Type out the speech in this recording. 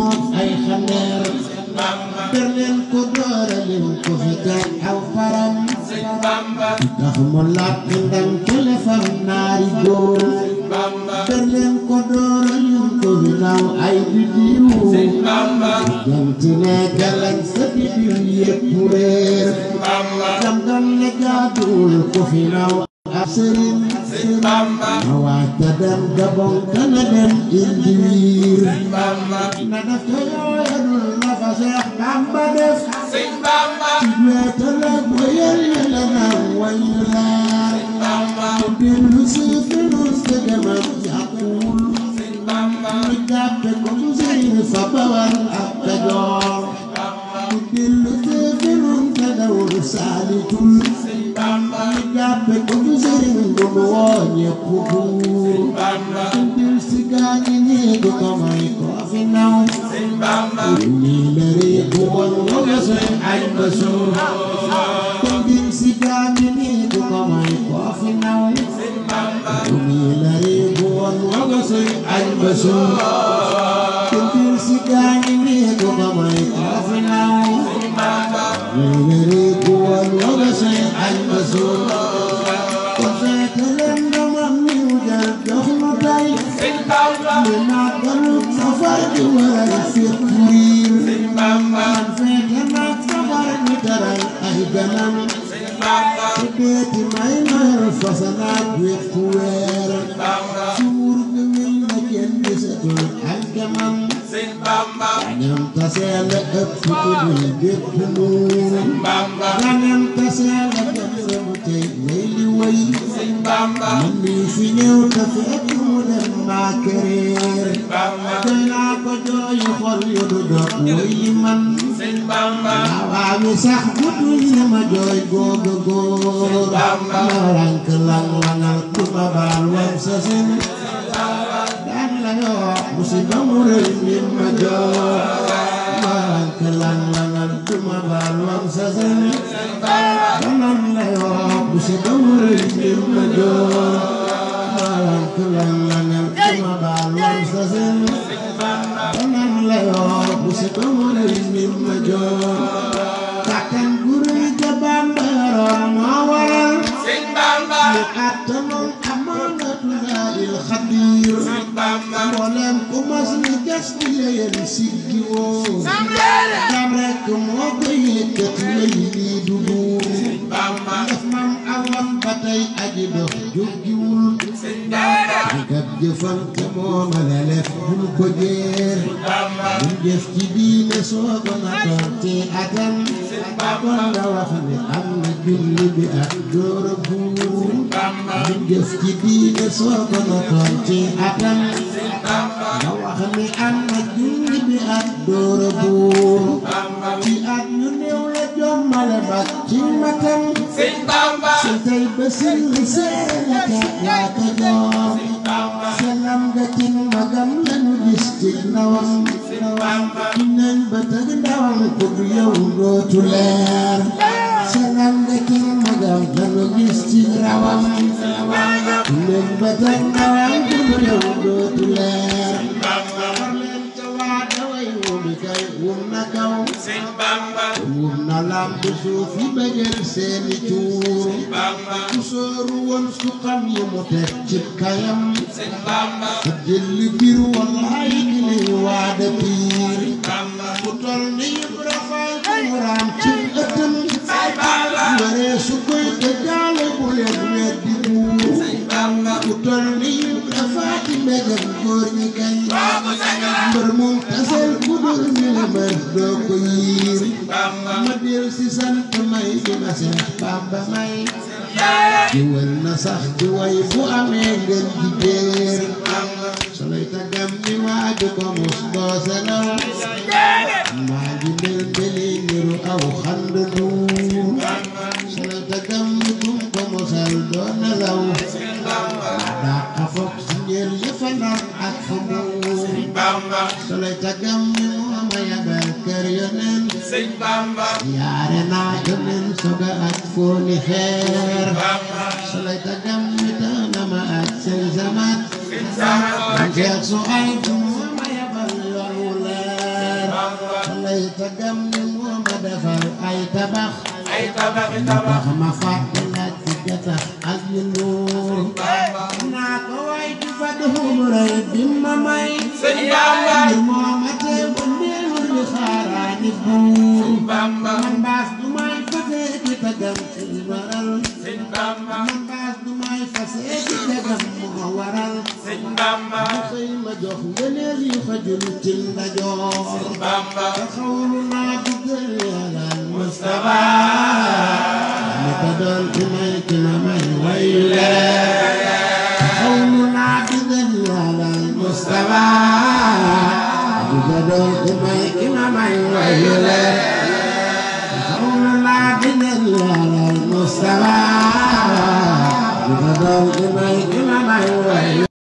moom ay xandeer ber leen ko doora leen ko fi gaañ aw faram tax mu làkk ndam telefam naari góor ber leen ko doora leen ko fi naaw ay bidiw jant ne galañ sa bidiw yépp réer gam-gam ne gaaduwul ko fi naaw ab sëriñ ma waata dem gabon kana dem indi wiir na def ko yooyadul la fa Seex Bamba def ci weetal ak wayal yàlla naan wayu laar te dellu si finus te demam yàquwul ñu jàppe ko mu sëriñ fa bawal ak Kajoor te dellu si finus te dawul saalitul ñu jàppe ko mu sëriñ bu mu woo ñépp buur dil si gaañi ñii du ko may ko fi naw ñii la réeku woon wala suñ añ ba suur dil si gaañi ñii du ko may ko fi naw ñii la réeku woon wala suñ añ ba suur dil si gaañi ñii du ko may ko fi naw ñii la réeku woon wala suñ añ ba suur ko feete leen ndamam niw jël jox nu tey li màggalu safar di waral fépp riir man feete naag safar ñu teral ay ganam su deeti may noyal fasanaat wépp weer suur bi wil na kenn gisatul ak gamam ganam taseel a ëpp ku dul bépp nuur ganam taseel a dem rebu tey may li way man mii fi ñëw te fekk mu dem maa këreer doy naa ko jooyu xol yu du dog woy yi man waawaa mi sax bu dul ne ma jooy googa góor ma rank lang langal ku ma baal wam sa sin daan la yoo musiba mu rëy mi ma jooy ma rank lang langal ku ma baal wam sa sin daan la yoo musiba mu rëy mi ma jooy ma rank lang langal ku ma baal wam sa sin daan la yoo musiba mu rëy mi ma jooy kàttan gu rëy ga Bamba yoroon moo waral mu àttanoon amaanatu laahil xabiir mboolem ku mas ni gas di leen siggi woo jam rekk moo ko yëkkati way lii du buur def mam awam ba tey aji dox jóggiwul kat jëfam te moo ma la lef bul ko jeer bul jëf ci diine soo ko na doon te atam kon nga wax ne am na julli bi ak door a buur bul jëf ci diine soo ko na doon te atam nga wax ne am na julli bi ak door a buur ci at ñu néew la jommale bak ci matam si tey ba sin li seene ka waa ka joom selam nga ci magam lañu gis ci ndawam ci nañ ba tëg ndawam ku du yow dootu leer selam nga ci magam lañu gis ci rawam ci nañ ba tëg ndawam ku du yow dootu leer wum na kaw wum na lamp suuf yi bëggal seeni cuur ku sooru woon su xam yi mu teg ci kayam sa jëlli biir wallaay ki lay waada piir ku tol ni Ibra Faal ku mu raam ci ëttam waree su koy dëggaale bu leen weddi buur ku tol ni Ibra Faal ci mbégam góor ñi kañ mbër moom tasel ku dul ni la mbër doo ko yiir ma del si sant may di ma seen Bamba may di wër na sax di way bu amee ngeen di béer soloy tagam ni waaju ko mus doo selaw maa ngi mel mbeli niru aw xand duur soloy tagam ni kum ko musal doo nelaw daa foog si njël yëfa ndar ak fa muur soloy tagam ni mooma yabal kër yonen yaare naa yonen soga ak fooni xeer soloy tagam ni taana ma ak seen zamat man jeex su ay du mooma yabal yoon wu leer tagam ni moo ma defal ay tabax ay tabaxi tabax tax ma fàtte laaj ci gatax ak yu nuur naa ko way ci fa duxum rëy bi ma may sëñ Bamba ngir moo ma tee ba neewul di xaaraani buur Bamba man baas du may fasee ci tagam ci waral sëñ Bamba man baas du may fasee ci tagam moo waral sëñ Bamba mu xëy ma jox ngëneel yu xajul ci ndajoor Bamba te xawlu naa dugal yàlla Mustafa mi ko doon ci may ci ma may wayu leen te xawlu naa dugal yàlla Mustafa mi ko doon ci may ci ma may wayu leen te xawlu naa dugal yàlla Mustafa mi ko doon ci may ci ma may wayu